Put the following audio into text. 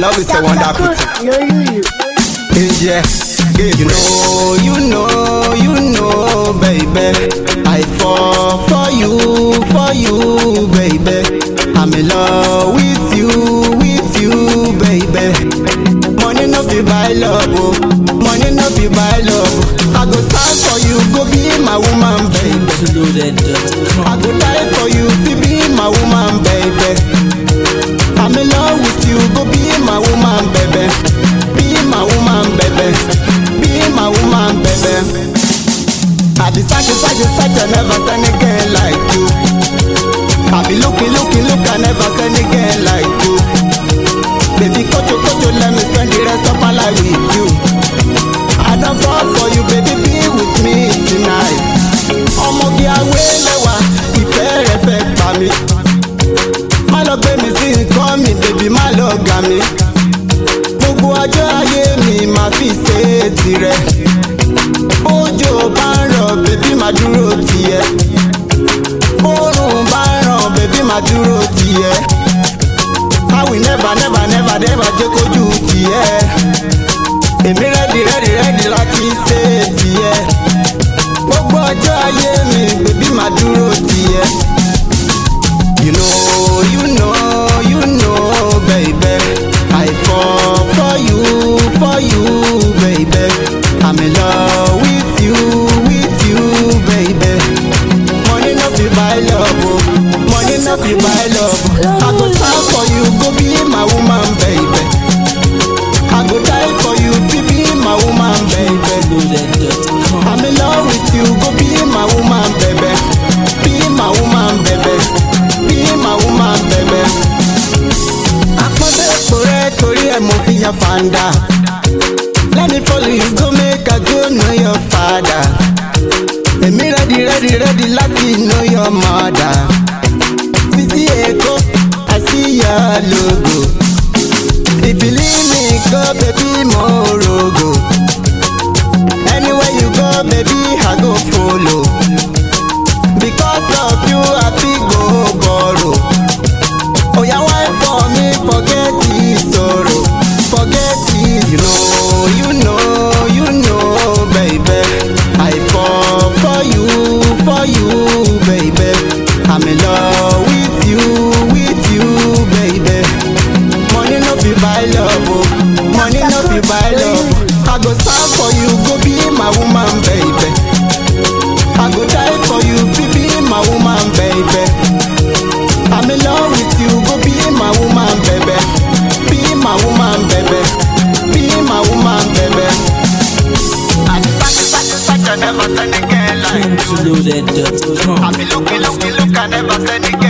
love is a wonderful thing. Lolulu. Yeah, you know, you know, you know, baby. I fall for you, for you, baby. I'm in love with you, with you, baby. Money no be buy love, oh. money no be buy love. oh. I go stand for you, go be my woman, baby. Loaded.com. I go die for you, to be my woman, baby. I'm in love with you, go be my woman, baby. Be my woman, baby. Be my woman, baby. I be searching, searching, searching, never seen again like you. I be looking, looking, look, I never seen again like you. Baby, kocho, kocho, let me spend the rest of my life with you. I don't fall for you, baby, be with me tonight. ọmọge awéléwà ìfẹ́ rẹ̀ fẹ́ pa mí. má lọ gbé mi sí nǹkan mi bèbí má lọ gà mí. gbogbo ọjọ́ ayé mi máa fi ṣe é tirẹ̀. bójò bá ń rọ̀ bèbí má dúró tiẹ̀. bórùn bá ń ràn bèbí má dúró tiẹ̀. I will never never never never jẹ́ kójú tiẹ̀. èmi rẹ́dì rẹ́dì rẹ́dì láti ṣe é tiẹ̀ gbogbo ọjọ́ ayé mi bèbí máa dúró tiẹ̀. You know, you know, you know, baby. I fall for you, for you, baby. I'm in love with you, with you, baby. Money no fit buy love, oh. Money no fit buy love. I go stand for you, go be my woman, baby. I go die for you, to be my woman, baby. Loaded.com. I'm in love with you, go be my woman, baby. Be my woman, baby. Be my woman, baby. Àpọ́nbẹ́ èpò rẹ̀ torí ẹ̀ mo fi yan fanda. Let me follow you go make I go know your father. Èmi ready ready ready láti know your mother. Títí Èkó, I see your logo. If you leave me go, baby, mo rogo. Anywhere you go, baby, I go follow. Because of you, I fit go borrow. Oh, yeah, why for me? Forget the sorrow. Forget it. You know, you know, you know, baby. I fall for you, for you, baby. I'm in love with you, with you, baby. Money no fit buy love, oh. Money no fit buy love. I go stand for you, go be my woman, baby. I go die for you, fi be my woman, baby. I'm in love with you, go be my woman, baby. Be my woman, baby. Be my woman, baby. I be such a, such a, such a never send again like you. I Loaded.com. be looking, looking, look, I never send again.